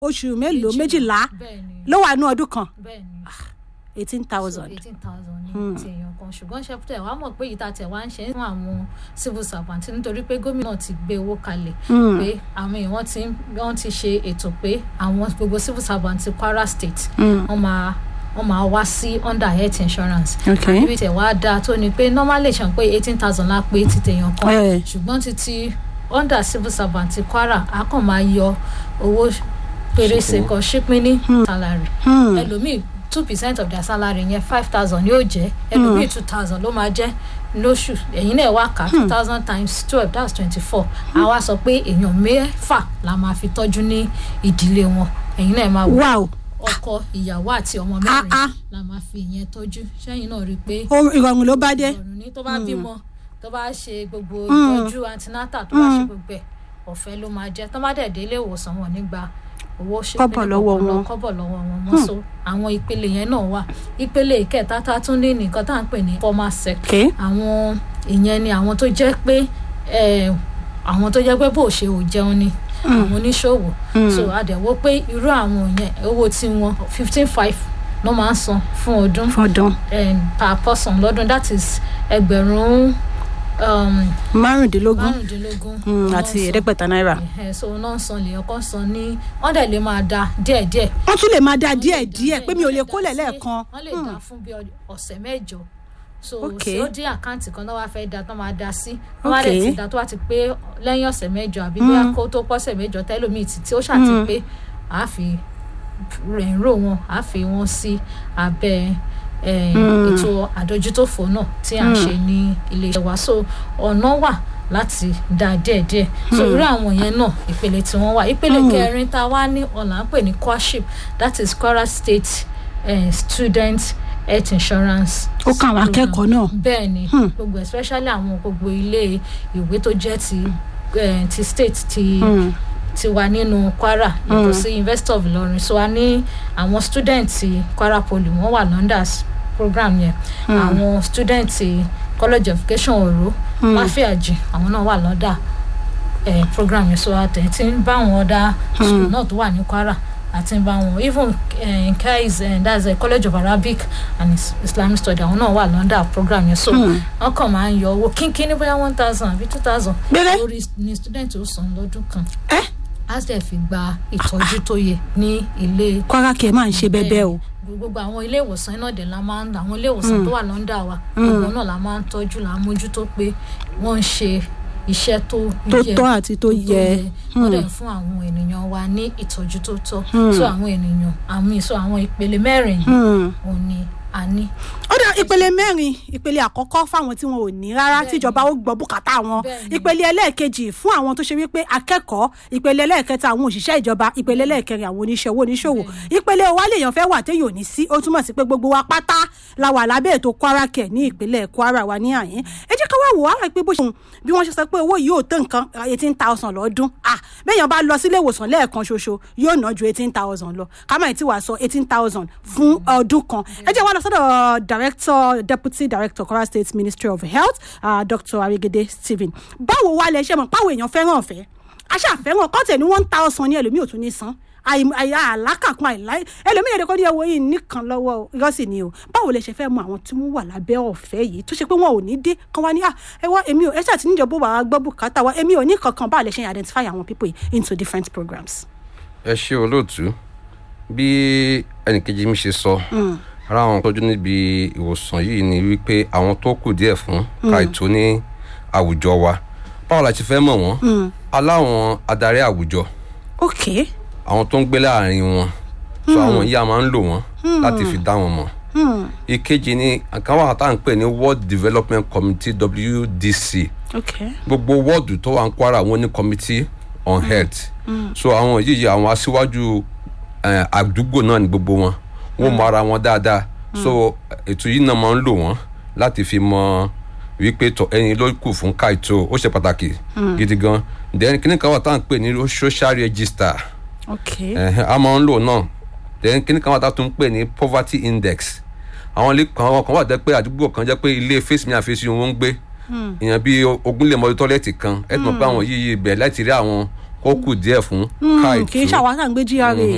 oṣù mélòó méjìlá bẹ́ẹ̀ ni ló wà ní ọdún kan bẹ́ẹ̀ ni eighteen thousand. eighteen thousand ní ti èèyàn kan ṣùgbọ́n ṣẹ́pútẹ̀ wàá mọ̀ pé ìta tẹ̀ wá ń ṣe fún àwọn civil servant nítorí pé gómìnà ti gbé owó kalẹ̀ pé àwọn èèyàn wọ́n ti ń- wọ́n ti ṣe ètò pé àwọn gbogbo civil servant ti Kwara state wọ́n máa wọ́n máa wá sí under health insurance Okay. níbi tẹ̀ wá dáa tó ni pé normally ṣàn pé eighteen thousand la pé ti tèèyàn kan Eh. ṣùgbọ́n títí under civil servant ti Kwara a kàn máa yọ owó pérése kan ṣípínní salary ẹlòmíì two percent of their salary yẹn five thousand yóò jẹ́ ẹlòmíì two thousand ló máa jẹ́ lóṣù ẹ̀yin náà wá kà two thousand times twelve that's twenty four àwa sọ pé èèyàn mẹ́fà la máa fi tọ́jú ní ìdílé wọn ẹ̀yin náà máa wò wow ọkọ ìyàwó àti ọmọ Ah, mẹ́rin ah. la máa fi ìyẹn tọ́jú sẹ́yìn náà rí i pé Ó- ìrọ̀rùn ló bá dé. ọ̀run ní tó bá bímọ tó bá ṣe gbogbo ìtọ́jú antinata tó bá ṣe gbogbo ẹ̀ ọ̀fẹ́ ló máa jẹ́ tó bá dẹ̀ dé ilé ìwòsàn wọn nígbà owó ṣe Kọ́bọ̀ lọ́wọ́ wọn. kọ́bọ̀ lọ́wọ́ wọn mọ́ so àwọn ìpele yẹn náà wà ìpele ìkẹta tá a tún ní nìkan tá à ń pè ní formal sector Okay. àwọn ìyẹn ni àwọn tó jẹ́ pé eh, àwọn tó jẹ́ pé bó ṣe ò jẹun ni àwọn oníṣòwò so àdẹ̀wò pé irú àwọn yẹn owó tí wọn fifteen five ló máa ń san fún ọdún fọdún um, per person lọ́dún that is ẹgbẹ̀rún um, márùndínlógún márùndínlógún. Mm, Wọ́n àti san- ẹ̀ẹ́dẹ́gbẹ̀ta náírà. Ẹ̀hẹ̀, so náà san lèèyàn kan san ní wọ́n dẹ̀ lè máa da díẹ̀díẹ̀. wọ́n tún lè máa da Wọ́n lè díẹ̀ dá díẹ̀ pé mi ò wọ́n lè dá kólẹ̀ sí- lẹ́ẹ̀kan. wọ́n lè dá fún bí ọ- ọ̀sẹ̀ mẹ́jọ so Okay. tí ó dín àkáǹtì kan náà wá fẹ́ da tán máa da sí wọ́n wá dẹ̀ Okay. ti da tó wá ti pé lẹ́yìn ọ̀sẹ̀ mẹ́jọ àbí bóyá kó tó pọ́sẹ̀ mẹ́jọ tẹ́lómi ti tí ó ṣàti pé àá fi rẹ̀ ń rò wọn àá fi wọn sí abẹ́ eh, ètò àdójútòfò náà tí à ń ṣe ní iléeṣẹ́ wa so ọ̀nà wà láti dá díẹ̀díẹ̀ so irú àwọn yẹn náà ìpele tí wọ́n wà ìpele kẹrin tá a wá ní ọ̀là ń pè ní courtship that is Kwara State eh, student health insurance. ó kàn àwọn akẹ́kọ̀ọ́ náà. bẹ́ẹ̀ ni gbogbo especially àwọn gbogbo ilé ìwé tó jẹ́ ti eh, ti state ti ti wà nínú Kwara yàtọ̀ sí University of Ilorin so a ní àwọn student ti Kwara Poly wọ́n wà Londas program yẹn àwọn student ti College of Education Oro Láfíàjì àwọn náà wà lọ́dà eh, program yẹn so àtẹ̀ tí ń bá àwọn ọ̀dà school náà tó wà ní Kwara àti ń bá wọn even uh, Kais uh, that's a College of Arabic and Is- Islamic Study àwọn náà wà lọ́dà program yẹn so wọ́n kàn máa ń yọ owó kínkín ní bóyá one thousand àbí two thousand Gbére. lórí ní student ó san lọ́dún kan ẹ́ á sì fi gba ìtọ́jú tó yẹ ní ilé Kwara kẹ̀ máa ń ṣe bẹ́ẹ̀ o. gbogbo àwọn ilé ìwòsàn náà dẹ̀ la máa ń àwọn ilé ìwòsàn tó wà lọ́ndà wa gbogbo náà la máa ń tọ́jú la mójútó pé wọ́n ń ṣe iṣẹ́ tó tó yẹ tọ́ àti tó yẹ. wọ́n dẹ̀ fún àwọn ènìyàn wa ní ìtọ́jú tó tọ́ so àwọn ènìyàn àmì so àwọn ìpele mẹ́rin yìí Hmm. òun ni a ní. ó dá ìpele mẹ́rin ìpele àkọ́kọ́ fáwọn tí wọn ò ní rárá tíjọba ó gbọ́ bùkátà wọn Bẹ́ẹ̀ni. ìpele ẹlẹ́ẹ̀kejì fún àwọn tó ṣe wípé akẹ́kọ̀ọ́ ìpele ẹlẹ́ẹ̀kẹta àwọn òṣìṣẹ́ ìjọba ìpele ẹlẹ́ẹ̀kẹrin àwọn oníṣẹ́ owó oníṣòwò ìpele wa lèèyàn fẹ́ wà téèyàn ò ní sí ó túmọ̀ sí pé gbogbo wa pátá la wà lábẹ́ ètò Kwara Care ní ìpínlẹ̀ Kwara wa ní àyín ẹ jẹ́ ká wá wò á pé bó ṣe bí wọ́n ṣe sọ pé owó yìí ò tó nǹkan eighteen thousand lọ́dún ah bẹ́ẹ̀yàn bá lọ sílé ìwòsàn lẹ́ẹ̀kan ṣoṣo yóò ná ju eighteen thousand lọ ká má ì tí wàá sọ eighteen thousand fún ọdún kan ẹ jẹ́ wá lọ sọ́dọ̀ director deputy director Kwara State Ministry of Health uh, Dr. Arigede Stephen báwo wá lẹ ṣe mọ̀ báwo èèyàn fẹ́ràn ọ̀fẹ́ aṣáfẹ́ràn kọ́tẹ̀ ní one thousand ní ẹlòmíì ò tún ní san àì- àì- àlákàkún àìláì ẹlòmíì èdè kọ́ ní ẹwọ́ yìí nìkan lọ́wọ́ irọ́sì ni o báwo lẹ ṣe fẹ́ mọ àwọn tí wọ́n wà lábẹ́ ọ̀fẹ́ yìí tó ṣe pé wọn ò ní dé kán wá ní à ẹ wá èmi ò ẹ ṣáà ti níjọba wàá gbọ́ bùkátà wa èmi ò ní kankan báwo lẹ ṣe identify àwọn people yìí into different programs. ẹ ṣe olóòtú bí ẹnìkejì mi ṣe sọ ara àwọn tọ́jú níbi ìwòsàn yìí ni wípé àwọn tó kù díẹ̀ fún káìtó ní àwùjọ wa báwo la ti fẹ́ mọ̀ wọ́n aláwọn adarí àwùjọ ok àwọn tó ń gbé láàrin wọn so àwọn yìí a máa ń lò wọ́n láti fi dá wọn mọ̀ ìkejì ni àkàn wà tá à ń pè ní world development committee wdc ok gbogbo wọ́ọ̀dù tó wà ń Kwara wọn ní committee on health so àwọn yìí àwọn aṣíwájú eh, àdúgbò náà ní gbogbo wọn wọn mọ ara wọn dáadáa so ètò yìí náà máa ń lò wọn láti fi mọ wípé tọ ẹyin ló kù fún káìtó ó ṣe pàtàkì gidi gan then kíní kan wà tá à ń pè ní social register ok ẹ̀hẹ́n, a máa ń lò náà then kíní kan wà tá a tún ń pè ní poverty index àwọn ilé kan àwọn kan wà jẹ́ pé àdúgbò kan jẹ́ pé ilé face me and face you wọ́n ń gbé èèyàn bíi ogún lè mọ tọ́lẹ́tì kan ẹ ti mọ̀ pé àwọn yìí bẹ̀ láti rí àwọn kó kù díẹ̀ fún Hmm, káìtó kì í ṣàwọn àgbẹ̀ GRA